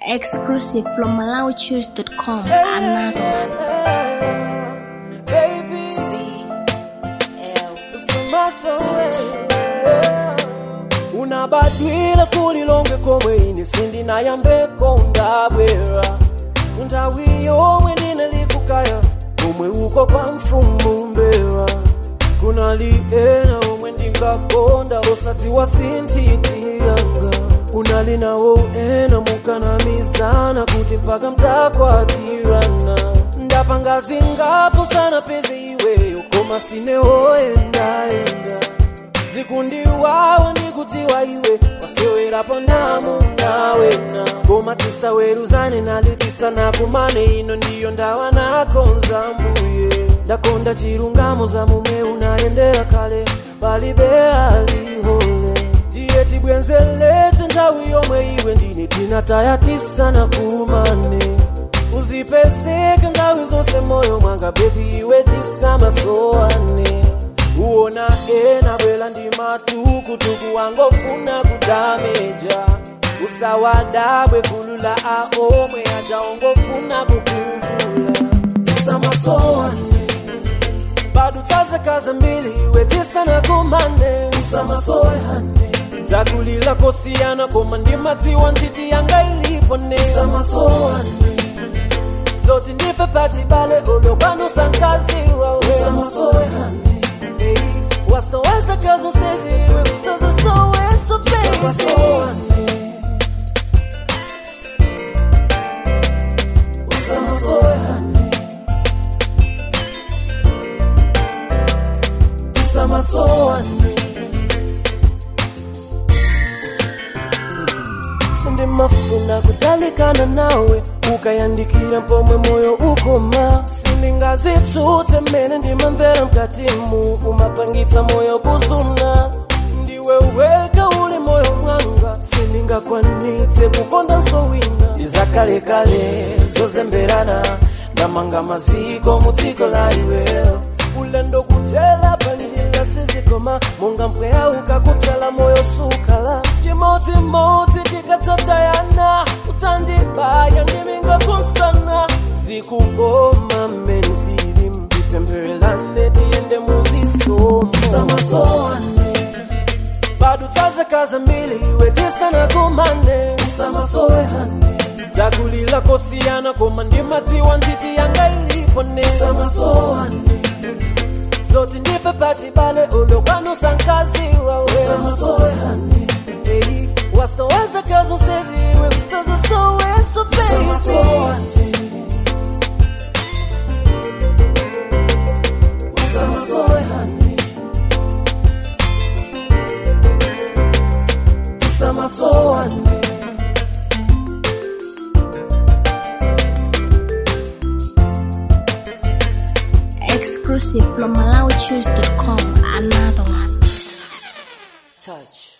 Exclusive from MalawiChoose.com. Another one. Baby, unabadwila kulilonge komwe ine sindinayambeko ndabwera nthawi yomwe ndinalikukaya komwe uko kwa mfumu mbera kunali ena omwe ndingakonda osadziwa sinthiti yanga unali nawo ena mukanamizana kuti mpaka mdzakwatirana ndapanga zingapo sanapeze iweyo koma sinewoyendaenda zikundiwawa ndikudziwa iwe wasewerapo namunawena koma tisaweruzane nali tisanakumane ino ndiyo ndawa nakonza mbuye ndakonda chilungamo za mume unayendera kale palibe alihole tiye tibwenzeletse nthawi yomwe iwe ndine tinataya tisanakumane uzipezeke nthawi zonse moyo mwanga bebi iwe tisamasoane uona ena bwela ndi matukutuku wangofuna kudameja usawadabwe gulu la aomwe aja ongofuna kukuvula tisamasoane bado tazekaza mbili iwe tisanakumane tisamasoane takulila kosiyana koma ndi madziwa ntchiti yanga ilipo ne tisamasoane zoti ndife pachibale olokwanusa nkaziwa tisamasoane wasoweza kazo seziwe kusaza soweso baby Samasoane sindimafuna kutalikana nawe ukayandikira mpomwe moyo ukoma sindingazitsutse mmene ndimamvera mkatimu umapangitsa moyo kuzuna ndiwe weka uli moyo mwanga sindingakwanitse kukonda nsowina ndizakalekale zozemberana ndamanga maziko mu dziko la iweyo ulendo kutela panjira sizikoma monga mpweya ukakutela moyo sukala chimodzimodzi tikatsatayana udzandibaya ndiminga kunsana zikukoma mmene zili mpipembelelane tiyende muzisomo samasoane bado tazekaza mbili iwe tisanakumane samasoehane takulila kosiyana koma ndi madziwa ntchiti yanga ilipo ne samasoane zoti ndife pachibale olokwanusa nkaziwa samasoehane Hey, wasoweza kazo seziwe kusaza soweso baby Samasoehane Samasoehane Exclusive from MalawiChoose.com. Another one. touch